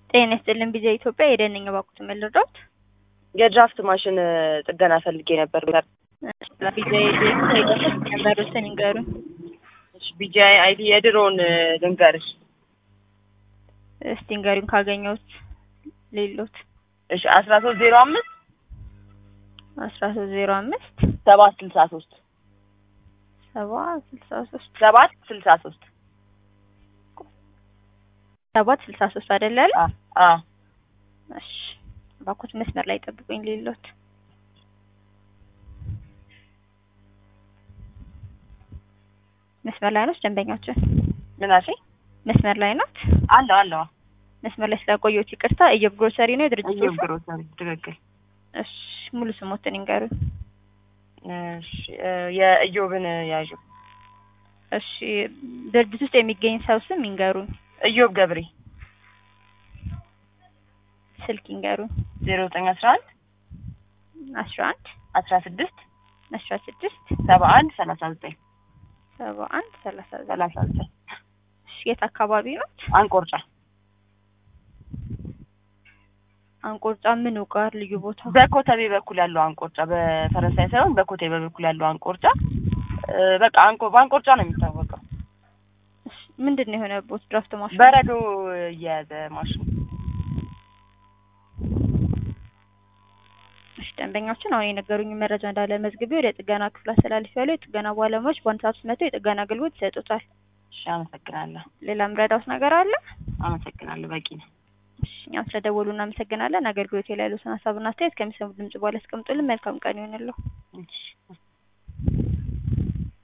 ጤና ይስጥልን ቢዛ ኢትዮጵያ የደንኝ ባኩት መልዶት የድራፍት ማሽን ጥገና ፈልጌ ነበር። ቢዛ የደንኝ ነበሩትን ይንገሩን። ቢጂአይ አይዲ የድሮውን ልንገርሽ። እስቲ ንገሩን ካገኘሁት ሌሎት እሺ አስራ ሶስት ዜሮ አምስት አስራ ሶስት ዜሮ አምስት ሰባት ስልሳ ሶስት ሰባ ስልሳ ሶስት ሰባት ስልሳ ሶስት ሰባት ስልሳ ሶስት አይደለ ያለ? አ እሺ ባኩት መስመር ላይ ጠብቁኝ ሌሎት መስመር ላይ ነው ደንበኛችን ምን አልሽኝ? መስመር ላይ ናት። አለው አለው መስመር ላይ ስለቆየሁት ይቅርታ። እየብ ግሮሰሪ ነው የድርጅቱ እየው ስም? ግሮሰሪ ትክክል። እሺ ሙሉ ስሞትን ይንገሩን። እሺ የእዮብን ያዡ እሺ ድርጅት ውስጥ የሚገኝ ሰው ስም ይንገሩን። እዮብ ገብሬ ስልክ ይንገሩን። ዜሮ ዘጠኝ አስራ አንድ አስራ አንድ አስራ ስድስት አስራ ስድስት ሰባ አንድ ሰላሳ ዘጠኝ ሰባ አንድ ሰላሳ ዘጠኝ ሰላሳ ዘጠኝ እሺ የት አካባቢ ነው? አንቆርጫ አንቆርጫ ምኑ ጋር ልዩ ቦታ? በኮተቤ በኩል ያለው አንቆርጫ በፈረንሳይ ሳይሆን በኮተቤ በኩል ያለው አንቆርጫ እ በቃ አንቆ በአንቆርጫ ነው የሚታወቀው። እሺ ምንድን ነው የሆነቦት? ድራፍት ማሽን በረዶ እየያዘ ማሽኑ እሺ ደንበኛችን አሁን የነገሩኝ መረጃ እንዳለ መዝግቤ ወደ ጥገና ክፍል አስተላልፌያለሁ። የጥገና ባለሙያዎች በአንድ ሰዓት ውስጥ መጥተው የጥገና አገልግሎት ይሰጡታል። እሺ አመሰግናለሁ። ሌላ ምረዳውት ነገር አለ? አመሰግናለሁ። በቂ ነው። እሺ እኛም ስለደወሉ እናመሰግናለን። አገልግሎት ላይ ያሉትን ሀሳብና አስተያየት ከሚሰሙ ድምጽ በኋላ አስቀምጡልን። መልካም ቀን ይሆንልዎ። እሺ